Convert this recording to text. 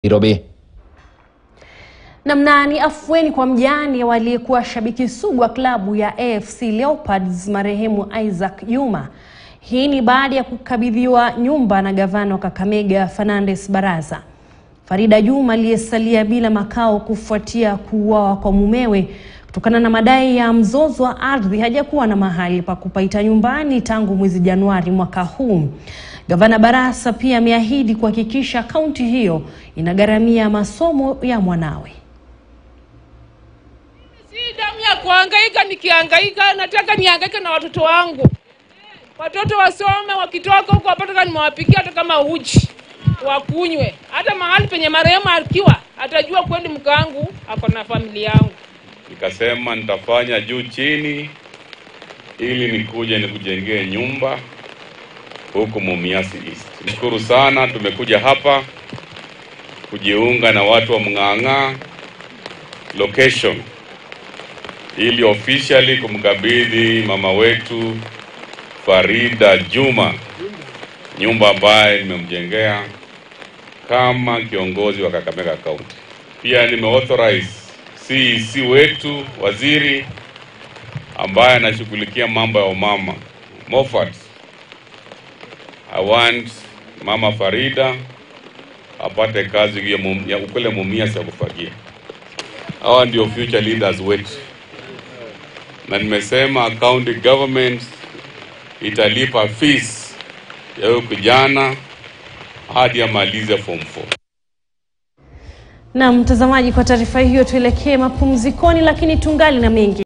Nairobi. Namna ni afueni kwa mjane waliyekuwa shabiki sugu wa klabu ya AFC Leopards marehemu Isaac Juma. Hii ni baada ya kukabidhiwa nyumba na gavana wa Kakamega Fernandes Baraza. Farida Juma aliyesalia bila makao kufuatia kuuawa kwa mumewe kutokana na madai ya mzozo wa ardhi hajakuwa na mahali pa kupaita nyumbani tangu mwezi Januari mwaka huu. Gavana Barasa pia ameahidi kuhakikisha kaunti hiyo inagharamia masomo ya mwanawe. Si damu ya kuhangaika, nikihangaika nataka nihangaike na watoto wangu, watoto wasome, wakitoka huko wapataka nimewapikia hata kama uji wakunywe, hata mahali penye marehemu akiwa atajua kweli mkangu ako na familia yangu. Nikasema nitafanya juu chini ili nikuje nikujengee nyumba huku Mumias East. Nashukuru sana, tumekuja hapa kujiunga na watu wa Mng'ang'a location ili officially kumkabidhi mama wetu Farida Juma nyumba ambaye nimemjengea kama kiongozi wa Kakamega County. Pia nimeauthorize CEC wetu waziri ambaye anashughulikia mambo ya umama Moffat. I want mama Farida apate kazi hiyo mum- ya ukule Mumias ya kufagia. Hawa ndio future leaders wetu, na nimesema county government italipa fees ya huyo kijana hadi amalize form 4. Na mtazamaji, kwa taarifa hiyo tuelekee mapumzikoni, lakini tungali na mengi